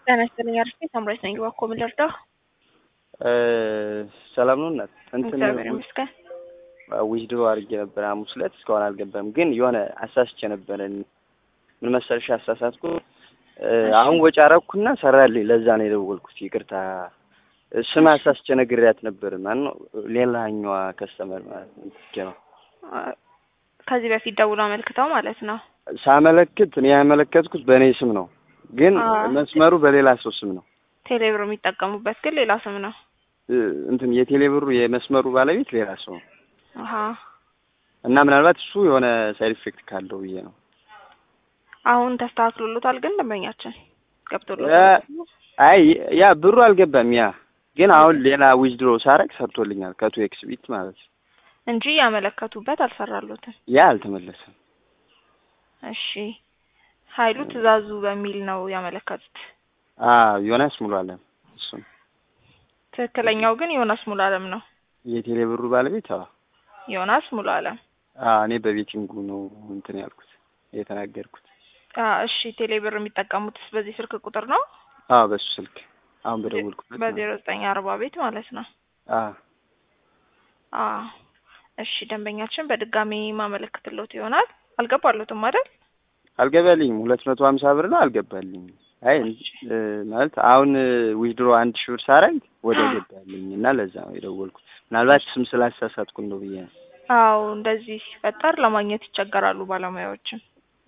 ጤና ይስጥልኝ አርፌ ሳምራዊት ነኝ። እባክዎ ምን ልርዳው? ሰላም ነው እናት። እንትን እግዚአብሔር ይመስገን። ዊዝድሮ አድርጌ ነበር ሐሙስ ዕለት እስካሁን አልገባም። ግን የሆነ አሳስቼ ነበረ። ምን መሰልሽ አሳሳትኩ። አሁን ወጪ አረኩና ሰራልኝ። ለዛ ነው የደወልኩት። ይቅርታ ስም አሳስቼ ነግሬያት ነበር። ማን ነው ሌላኛዋ ከስተመር ማለት ነው። ከዚህ በፊት ደውሎ አመልክተው ማለት ነው። ሳመለክት እኔ ያመለከትኩት በእኔ ስም ነው፣ ግን መስመሩ በሌላ ሰው ስም ነው። ቴሌብር የሚጠቀሙበት ግን ሌላ ስም ነው። እንትን የቴሌብሩ የመስመሩ ባለቤት ሌላ ሰው ነው አሀ እና ምናልባት እሱ የሆነ ሳይድ ኢፌክት ካለው ብዬ ነው። አሁን ተስተካክሎሎታል ግን ደንበኛችን ገብቶሎታል። አይ ያ ብሩ አልገባም። ያ ግን አሁን ሌላ ዊዝድሮ ሳረግ ሰርቶልኛል ከቱ ኤክስ ቢት ማለት ነው እንጂ ያመለከቱበት አልሰራሎትም። ያ አልተመለሰም። እሺ ኃይሉ ትእዛዙ በሚል ነው ያመለከቱት። አዎ ዮናስ ሙሉ አለም እሱ ነው። ትክክለኛው ግን ዮናስ ሙሉ አለም ነው። የቴሌ ብሩ ባለቤት አዎ ዮናስ ሙሉ አለም። አዎ እኔ በቤቲንጉ ነው እንትን ያልኩት የተናገርኩት። እሺ ቴሌ ብር የሚጠቀሙትስ በዚህ ስልክ ቁጥር ነው? አዎ በሱ ስልክ አሁን በደወልኩበት በዜሮ ዘጠኝ አርባ ቤት ማለት ነው። አዎ አዎ እሺ ደንበኛችን በድጋሚ ማመለክትሎት ይሆናል። አልገባሎትም አይደል? አልገባልኝም። ሁለት መቶ ሀምሳ ብር ነው አልገባልኝም። አይ ማለት አሁን ዊዝድሮ አንድ ሺህ ብር ሳረግ ወደ ገባልኝ እና ለዛ ነው የደወልኩት። ምናልባት ስም ስላሳሳትኩ ነው ብዬ ነው። አዎ እንደዚህ ሲፈጠር ለማግኘት ይቸገራሉ ባለሙያዎችም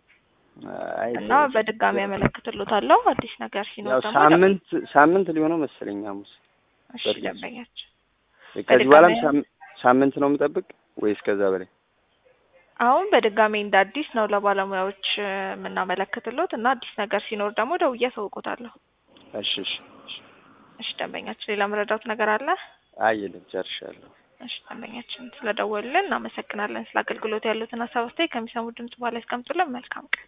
እና በድጋሚ ያመለክትሎታለሁ። አዲስ ነገር ሲኖር ያው ደግሞ ሳምንት ሳምንት ሊሆነው መሰለኝ ሐሙስ። እሺ ደንበኛችን ከዚህ በኋላም ሳምንት ነው የምጠብቅ ወይስ ከዛ በላይ? አሁን በድጋሚ እንደ አዲስ ነው ለባለሙያዎች የምናመለክትሎት እና አዲስ ነገር ሲኖር ደግሞ ደውዬ አሳውቆታለሁ። እሺ እሺ እሺ ደንበኛችን ሌላ መረዳት ነገር አለ? አይ የለም ጨርሻለሁ። እሺ ደንበኛችን ስለደወሉልን እናመሰግናለን። ስለ አገልግሎት ያሉትን ሀሳብ አስተያየት ከሚሰሙ ድምጽ በኋላ ያስቀምጡልን። መልካም ቀን